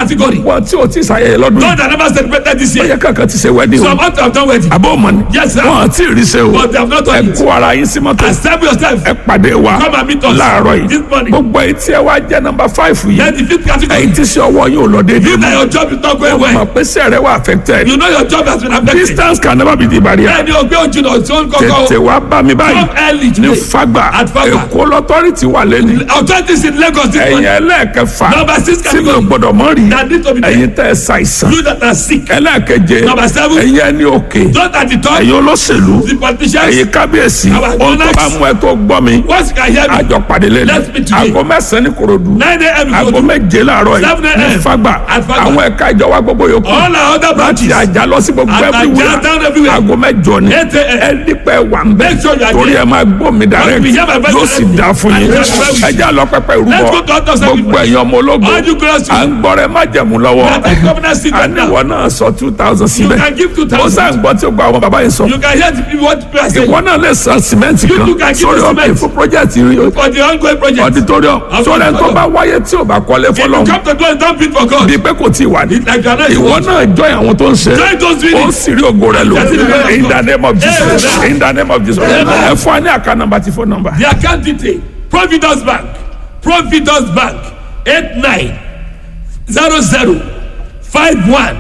category. wọ́n tí o ti ṣàyẹyẹ lọ́dún God yìí that never celebrated this ó year. yẹ kankan ti ṣe wedding So o I'm about to have done wedding. àbọ̀ ọmọ ni Yes, sir. wọ́n ti rí ṣe o But they have not done ẹ it. kó ara yín sí mọ́tò Accept yourself. ẹ pàdé wa Come and meet us láàárọ̀ this yìí morning. gbogbo etí ẹ wá jẹ́ nọmba fáìfù yìí Then the fifth category. ẹ̀yin tí ṣe ọwọ́ yóò lọ déédéé You that mọ́ your job is not going mọ̀ well. pé sẹ́rẹ̀ wà affected You know your job has been affected. distance can never be the barrier Bẹ́ẹ̀ni o gbé ojú náà tí ó ń tètè kọ́kọ́. wá bá mi báyìí Come early ní today. fagba At Fagba. èkó lọ́tọ́rìtì wà lẹ́nu Authorities in Lagos this ẹ̀yin morning. ẹlẹ́ẹ̀kẹfà Number six tí mi ò category. gbọ́dọ̀ mọ́ rí That need to be there. ẹ̀yin tẹ́ ẹ ṣàìsàn You that are sick. ẹlẹ́ẹ̀keje Number seven. ẹ̀yin ẹni òkè Those at the top. ẹ̀yin olóṣèlú The politicians. ẹ̀yin kábíyèsí Our ohun tó donors. bá mú ẹ tó gbọ́ mi Once you can hear me. àjọ pàdé lẹ́nu Let's meet today. aago mẹ́sàn-án ní korodu 9 a.m. is aago good. méje láàárọ̀ yìí 7 a.m. ní fagba At Fagba. àwọn ẹ̀ka ìjọba gbogbo yòókù All our other láti branches. àjà lọ sí gbogbo Àtàjà everywhere down everywhere. aago mẹ́jọ ni 8 a.m. ẹ dípẹ́ wà ń bẹ́ Make sure you are torí there. ẹ máa gbọ́ mi direct we hear my voice yóò sì directly. dá fún yín And that's why we- ẹ já lọ pẹpẹ Let's ìrúbọ go to other sacrifice. gbogbo ẹ̀yin ọmọ ológo All you girls à ń gbọ́rẹ̀ má jẹ̀mú lọ́wọ́ That is governor seat right now. àníwọ̀ náà sọ two thousand síbẹ̀ can give 2,000. ó sàn gbọ́ tí ó gba àwọn bàbá yìí sọ You can hear the people what people are saying. ìwọ náà lè san sìmẹ́ǹtì You too kan can give sórí the ọ̀kẹ́ cement. fún project yìí For the ongoing project. auditorium Of sórí ẹni tó auditorium. bá wáyé tí ò bá kọ́lé If you fọlọ́ come to God and don't bid for God. bíi pé kò tí ì wà ní. Like you are not ìwọ náà join àwọn tó ń ṣe Join those ó winning. sì rí ògo rẹ lò That's it, man. in the name of Jesus Amen. in the name of Jesus ẹ fún wa ní àká nàmbà tí fún nàmbà. The account detail. Providence Bank. Providence Bank. 89 00 51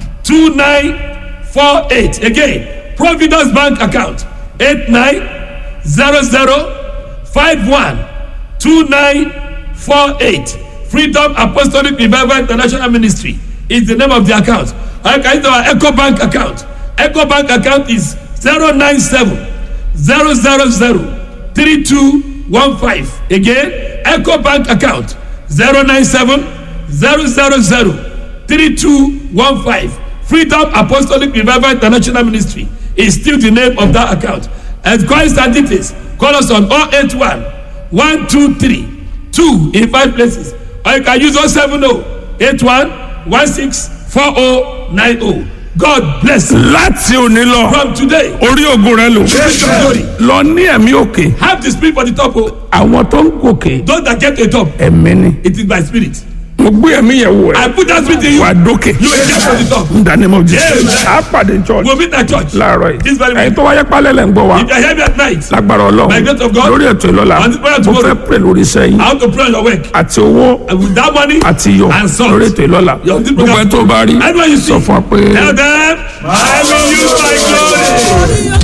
2948. Again, Providence Bank account. 89 00 51 2948. Freedom Apostolic Revival International Ministry is the name of the account. I can use our Echo Bank account. Echo Bank account is 097 000 3215. Again, Echo Bank account 097 000 3215. Freedom Apostolic Revival International Ministry is still the name of that account. And Christ and details, call us on 081 123 2 in five places. Or you can use 070 81 16 4090. God bless you. láti òní lọ From today, orí ògo rẹ lò Praise your glory. lọ ní ẹ̀mí òkè have the spirit for the top. Oh. àwọn tó ń gòkè Those that get to the top, ẹ̀mí ni it is by spirit. mo gbé ẹ̀mí yẹn wò I ẹ́ put that spirit in you. wà dókè You will get to the top. in the name of Jesus Amen. á pàdé church We'll meet at church. láàárọ̀ This yìí very ẹ̀yin morning. tó wáyé pálẹ̀ lẹ́ ń gbọ́ wa If you are here at night, lágbára By grace ọlọ́run of God, lórí ètò ìlọ́la on this prayer mo tomorrow, fẹ́ pè lórí iṣẹ́ yín how to pray on your work. àti owó And with that money, àti iyọ̀ And salt. lórí ètò ìlọ́la Your this gbogbo program- ẹ̀ tó bá rí Everyone you see, sọ fún wa pé. tell them, I will use my glory.